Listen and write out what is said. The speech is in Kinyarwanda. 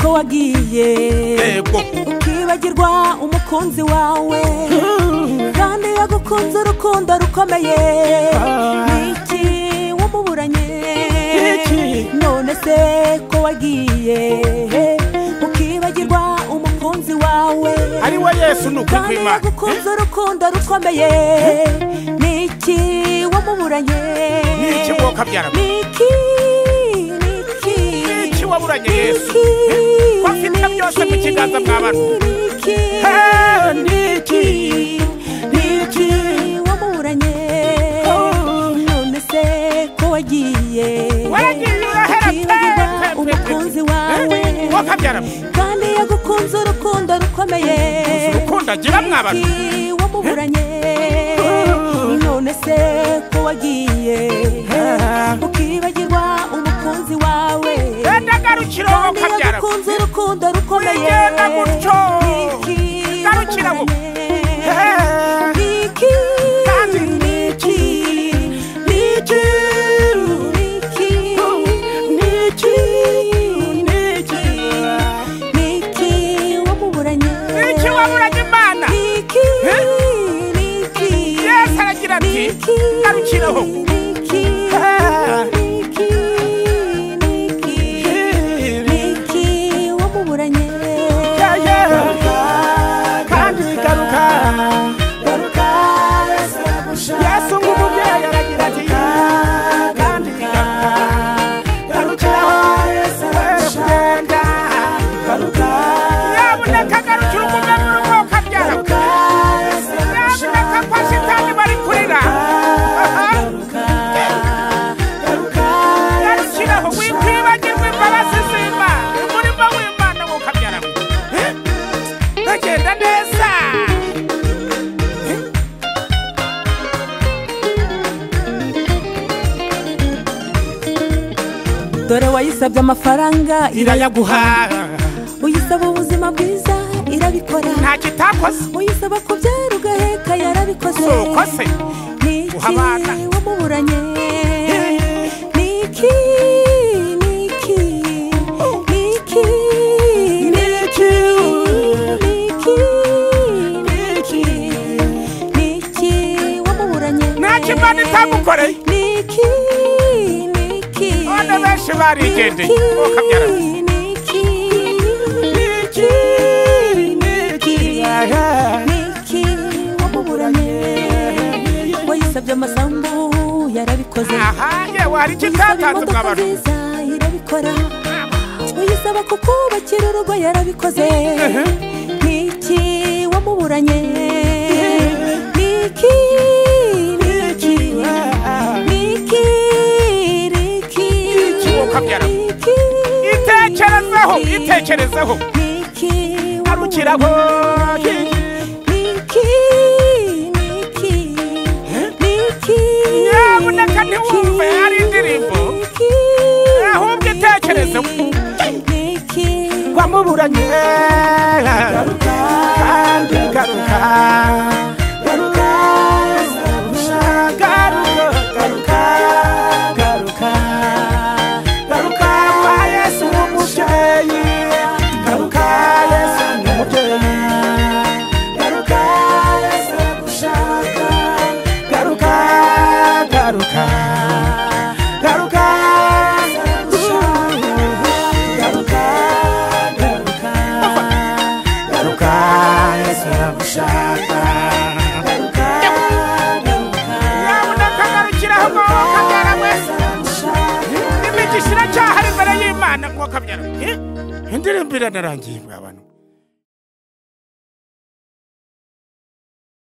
ko wagiye Yego. ukibagirwa umukunzi wawe kandi yagukunze urukundo rukomeye niki wamuburanye none se ko wagiye ukibagirwa umukunzi wawe ari we yesu ni ukuri kandi kw'imana yagukunze urukundo rukomeye niki wamuburanye n'iki mwoka byarama niki niki n'iki waburanye yesu niki ko afite byose mu kiganza mwa bantu niki Hey, niki niki wamuburanye none se ko wagiye Wagiye, urahera pe, pe, pe, Kwibagirwa pe. umukunzi wawe mwoka byarama kandi yagukunze urukundo rukomeye urukundo agira mwa bantu Niki wamuburanye none se ko wagiye ukibagirwa umukunzi wawe genda garukira uwo kandi mwoka byarama yagukunze urukundo rukomeye Wigenda gutyo. Niki Garukira mu- wamuburanye Niki Kandi Niki Niki Niki Niki Niki Niki wamuburanye n'iki waburanye imana Niki Eh? Niki yesu aragira ati Niki garukiraho Niki Ah. Niki Niki Niki wamuburanye kandi garuka garuka yesu nk'umubyeyi aragira ati kandi garuka garukiraho yesu aragukunda garuka nyabuneka garukira umugabo urugo ukabyara nyabuneka kwa shitani bari kurira garukiraho wikwibagirwa imbabazi z'imana umurimo w'imana wo ukabyara ntagenda neza dore wayisabye amafaranga irayaguha uyisaba ubuzima bwiza irabikora nta kitakoze uyisaba kubyara ugaheka yarabikoze si uko se niki Guha abana. wamuburanye niki niki niki niki niki niki wamuburanye nta kimana itagukoreye niki niki none benshi barigendeye ukabyara niki Niki, niki niki niki wamuburanye wayisabye amasambu yarabikoze aha yewe hari uyisaba ikitatanze imodoka mwabantu nziza irabikora uyisaba kukubakira urugo yarabikoze niki wamuburanye niki niki niki niki Niki wakabyara. niki itekerezeho itekerezeho niki arukiraho niki niki niki Nyabuneka ntiwumve, hari indirimbo. Niki, ahubwo itekereze niki wamuburanye garuka kandi garuka garuka garuka garuka garuka garuka kwa yesu w'umubyeyi garuka yesu w'umubyeyi garuka yesu agushaka garuka garuka garuka garuka garuka garuka yesu agushaka garuka yaboneka agarukiraho ngo kabyara mwese imigisha iracyahari imbere y'imana ngo kabyara indirimbo iranarangiye mwa bantu